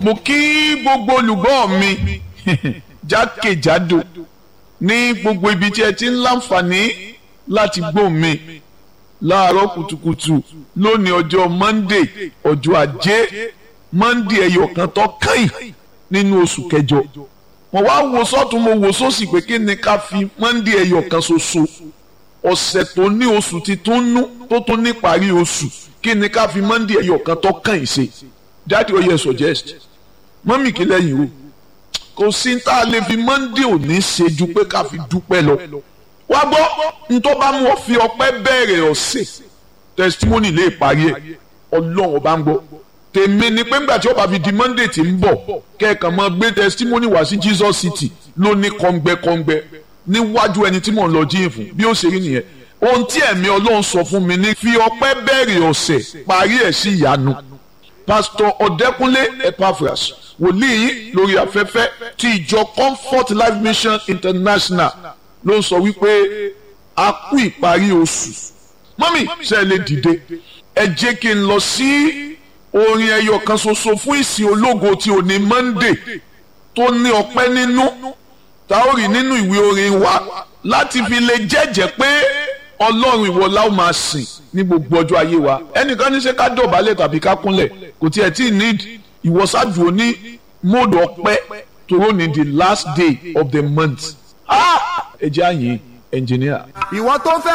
mo kí gbogbo olùgbọ́ mi jákèjádò ní gbogbo ibi tí ẹ ti ń láǹfààní láti gbọ́ mi láàárọ̀ kùtùkùtù lónìí ọjọ́ monday ọjọ́ ajé monday ẹyọ kan tó kàn nínú oṣù kẹjọ mo wá wo sọ́tún mo wo sósì pé kí ni ká fi monday ẹyọ kan ṣoṣo ọ̀sẹ̀ tó ní oṣù ti tún nú tó tún ní parí oṣù kí ni ká fi monday ẹyọ kan tó kàn yìí ṣe dáàdi ó yẹ suggest mọ́mì kí lẹ́yìn o kò sí tá a lè fi monday òní ṣe ju pé ká fi dúpẹ́ lọ wá gbọ́ ntọ́ bá mú ọ fi ọpẹ́ bẹ̀rẹ̀ ọ̀sẹ̀ testimony lè parí ẹ̀ ọlọ́run ọba ń gbọ́ tèmi ni pé ńgbà tí ó bá fi di monday tí ń bọ̀ kẹ́ẹ̀kan máa gbé testimony wá sí jesus city ló ní kọ́ngbẹ́kọ́ngbẹ́ níwájú ẹni tí mò ń lọ jíìn fún bí ó ṣe rí nìyẹn ohun tí ẹ̀mí ọlọ́run sọ fún mi ní fi ọpẹ́ bẹ̀rẹ̀ ọ̀sẹ̀ parí ẹ̀ sí ìyanu pastor ọ̀dẹ́kúnlé epaphras wòlíì yìí lórí afẹ́fẹ́ ti ìjọ comfort life mission international ló ń sọ wípé a kú ìparí oṣù mọ́mì ṣe lè dìde ẹ jẹ́ kí n lọ sí orin ẹyọ kan ṣoṣo fún ìsìn ológo tí ò ní monday tó ní ọpẹ́ nínú tá ó rí nínú ìwé orin wa láti fi lè jẹ́jẹ́ pé ọlọ́run ìwọ la ó máa sìn ní gbogbo ọjọ́ ayé wa ẹnìkan ní ṣe ká dọ̀bálẹ̀ tàbí ká kúnlẹ̀ kò tiẹ̀ tí ì need ìwọ́sàdùn oní mọ́ọ̀dù ọpẹ́ tòró ní the last day of the month ẹ jẹ́ àyìn ẹnjìníà. ìwọ tó fẹ́.